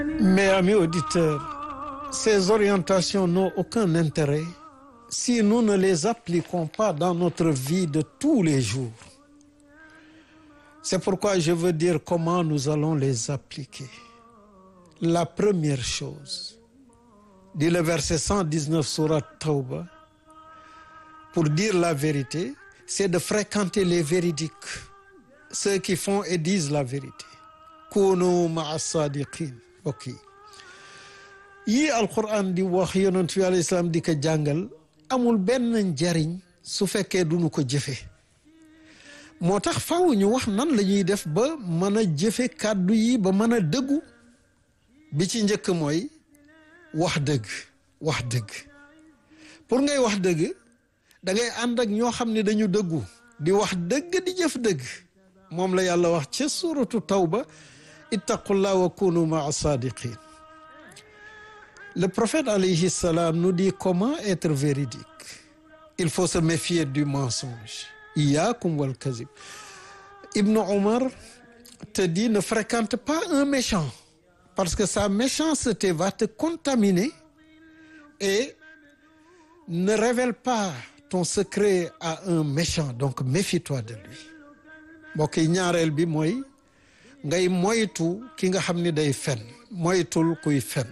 Mais amis auditeurs, ces orientations n'ont aucun intérêt si nous ne les appliquons pas dans notre vie de tous les jours. C'est pourquoi je veux dire comment nous allons les appliquer. La première chose, dit le verset 119 surat Tawba, pour dire la vérité, c'est de fréquenter les véridiques, ceux qui font et disent la vérité. Kunu ma'a sadiqin ok yii alquran di wax yonent bi alayhi salaam di ko jàngal amul benn njariñ su fekkee duñu ko jëfe moo tax faw ñu wax nan la ñuy def ba mën a jëfe kàddu yi ba mën a dëggu bi ci njëkk mooy wax dëgg wax dëgg pour ngay wax dëgg da ngay ànd ak ñoo xam ne dañu dëggu di wax dëgg di jëf dëgg moom la yàlla wax ca suratu tawba ittaqullah wa kunu maa sadiqin le prophète alayhi salam nous dit comment être véridique il faut se méfier du mensonge iyaakum wal kazib ibnu omar te dit ne fréquente pas un méchant parce que sa méchanceté va te contaminer et ne révèle pas ton secret à un méchant donc méfie-toi de lui mbokk yi ñaareel bi mooy ngay moytu ki nga xam ni day fen moytul kuy fen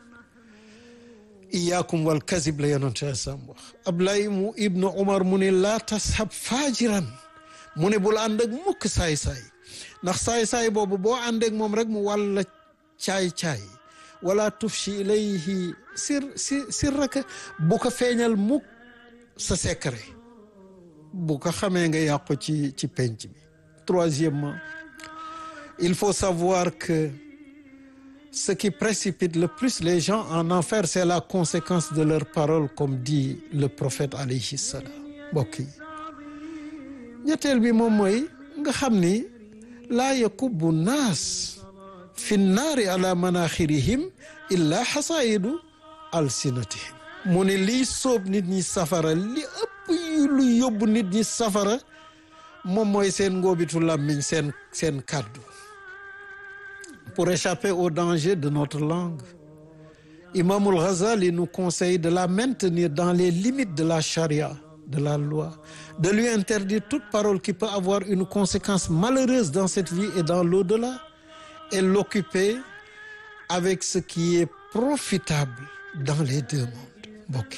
iyaakum wal kazib la yonente sam wax Ablaye mu ibnu Umar mu ne laa tashab faajiran mu ne bul ànd ak mukk saay-saay ndax saay-saay boobu boo ànd ak moom rek mu wàlla caay-caay wala tufshi ilayhi sir si sirraka bu ko feeñal mukk sa secret bu ko xamee nga yàqu ci ci penc bi troisièmement il faut savoir que ce qui précipite le plus les gens en enfer c'est la conséquence de leurs paroles comme dit le prophète alayhi salam mbokk yi ñetteel bi moom mooy nga xam ni laa yakubbu naas fi nnaari ala manaxirihim illa xasaidu alsinatihim mu ne liy sóob nit ñi safara li ëpp yu lu yóbbu nit ñi safara moom mooy seen ngóobitu làmmiñ seen seen kàddu pour échapper au danger de notre langue Imamul Ghazali nous conseille de la maintenir dans les limites de la charia de la loi de lui interdire toute parole qui peut avoir une conséquence malheureuse dans cette vie et dans l'au-delà et l'occuper avec ce qui est profitable dans les deux mondes mbokk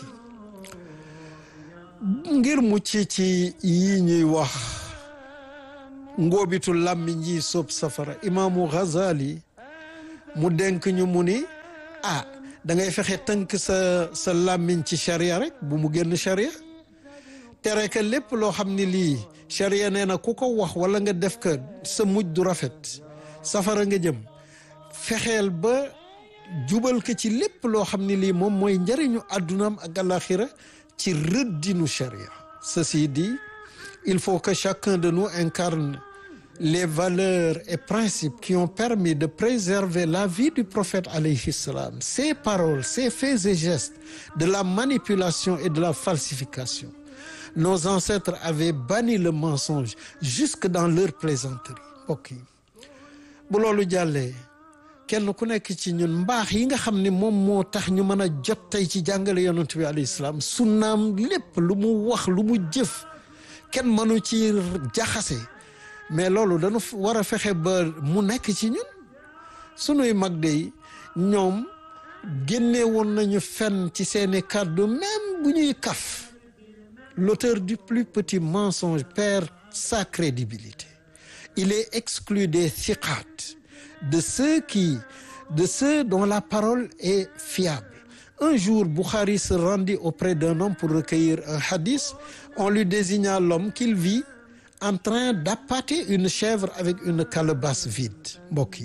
yi ngir mucc ci yi ñuy wax ngóobitu làmmiñ yi soob safara imaamu Ghazali mu denk ñu mu ni ah da ngay fexe tënk sa sa làmmiñ ci charia rek bu mu génn charia tere que lépp loo xam ni lii charia nee na ku ko wax wala nga def ko sa mujj du rafet safara nga jëm fexeel ba jubal ko ci lépp loo xam ni lii moom mooy njëriñu àddunaam ak àlaxira ci rëddinu charia ceci dit il faut que chacun de nous incarne les valeurs et principes qui ont permis de préserver la vie du prophète alayhi salam ses paroles ses faits et gestes de la manipulation et de la falsification nos ancêtres avaient banni le mensonge jusque dans leur plaisanterie mbokk yi bu loolu jàllee kenn ku nekk ci ñun mbaax yi nga xam ne moom moo tax ñu mën a jot tey ci jàngale yonent bi alayhi salaam sunnaam lépp lu mu wax lu mu jëf kenn mënu ci jaxase mais loolu dañu war a fexe ba mu nekk ci ñun sunuy mag de ñoom génne woon nañu fen ci seeni kàddu même bu ñuy kaf l'auteur du plus petit mensonge perd sa crédibilité il est exclu des thiqat de ceux qui de ceux dont la parole est fiable un jour Bukhari se rendit auprès d'un homme pour recueillir un hadith on lui désigna l'homme qu'il vit en train d'appâter une chèvre avec une calebasse vide mbokk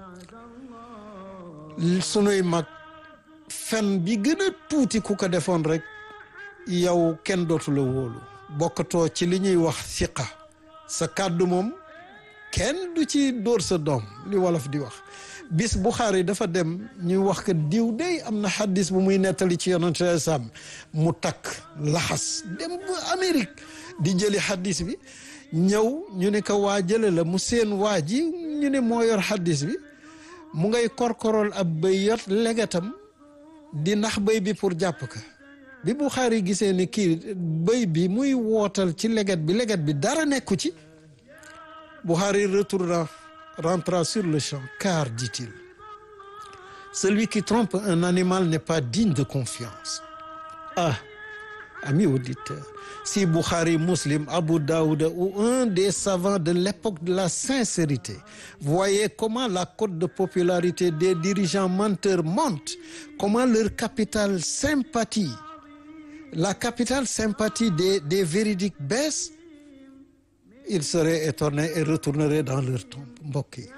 yi sunuy mag fen bi gën a tuuti ku ko defoon rek yow kenn dootu la wóolu bokkatoo ci li ñuy wax siqa sa kàddu moom kenn du ci dóor sa doom li wolof di wax bis Buxaari dafa dem ñu wax que diw day am na xaddis bu muy nettali ci yonente sam mu takk laxas dem ba Amérique di jëli xaddis bi ñëw ñu ne ko waa jële la mu seen waa ji ñu ne moo yor xaddis bi mu ngay korkorol ab bëy yot legetam di nax bëy bi pour jàpp ka bi Buxaari gisee ni kii bëy bi muy wootal ci leget bi leget bi dara nekku ci Buxaari retourna rentra sur le champ car dit-il celui qui trompe un animal n'est pas digne de confiance ah amis auditeurs si Bukhari, Muslim, Abu Daoud ou un des savants de l'époque de la sincérité voyez comment la cote de popularité des dirigeants menteurs monte, comment leur capital sympathie, la capitale sympathie des, des véridiques baisse, ils seraient étonnés et retourneraient dans leur tombe mbokk yi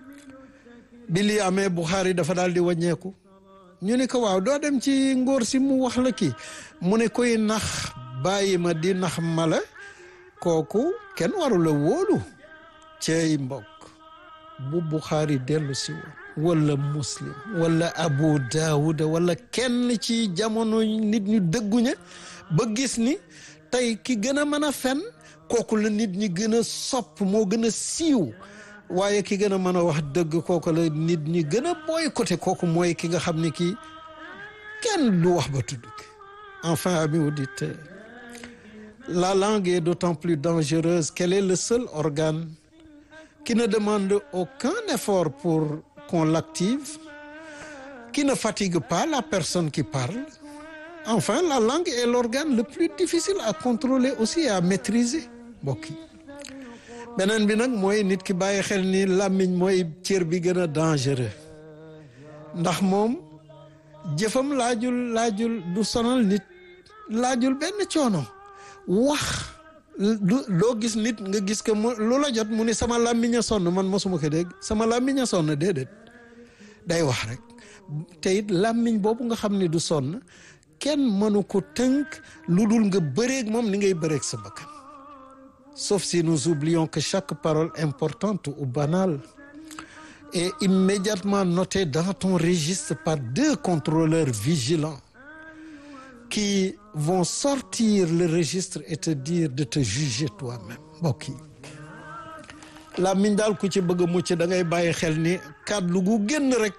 bi lii amee Bukhari dafa daal di wàññeeku ñu ne ko waaw doo dem ci ngóor si mu wax la kii mu ne koy nax bàyyi ma di nax mala kooku kenn warula wóolu cey mbokk bu Bukhari dellu si woon wala muslim wala Abu Daawuda wala kenn ci jamono nit ñu dëgguña ba gis ni tey ki gën a mën a fen kooku la nit ñi gën a sopp moo gën a siiw waaye ki gën a mën a wax dëgg kooku la nit ñi gën a boycotté kooku mooy ki nga xam ne kii kenn du wax ba tudd enfin amis auditeurs la langue est d'autant plus dangereuse qu'elle est le seul organe qui ne demande aucun effort pour qu'on l'active qui ne fatigue pas la personne qui parle enfin la langue est l'organe le plus difficile à contrôler aussi et à maîtriser mbokk yi beneen bi nag mooy nit ki bàyyi xel ni làmmiñ mooy cër bi gën a dangereux ndax moom jëfam laajul laajul du sonal nit laajul benn coono wax du doo gis nit nga gis que mu lu la jot mu ni sama làmmiñ a sonn man mosuma ko dégg sama làmmiñ a sonn déedéet day wax rek te it làmmiñ boobu nga xam ne du sonn kenn mënu ko tënk lu dul nga bëreeg moom ni ngay bëreeg sa bakkan sauf si nous oublions que chaque parole importante ou banale est immédiatement notée dans ton registre par deux contrôleurs vigilants qui vont sortir le registre et te dire de te juger toi-même mbokk yi làmmiñ daal ku ci bëgg a mucc da ngay bàyyi xel ni kàddu gu génn rek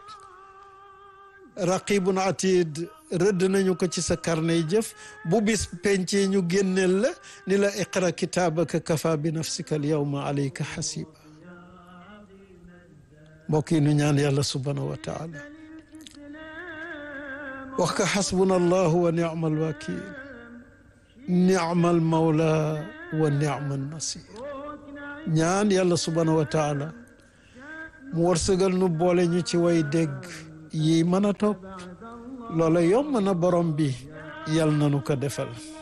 raqibun atid rëdd nañu ko ci sa carnet jëf bu bis pencee ñu génneel la ni la iqra kitaabaka kafa bi nafsika al yawma alayka xasiba mbokk yi nu ñaan yàlla subhanahu wa taala wax ka xasbuna allahu wa nicma alwakil nicma almawla wa nicma alnasir ñaan yàlla subhanahu wa taala mu wërsëgal nu boole ñu ci way dégg yi mën a topp loola yomb na borom bi yal na nu ko defal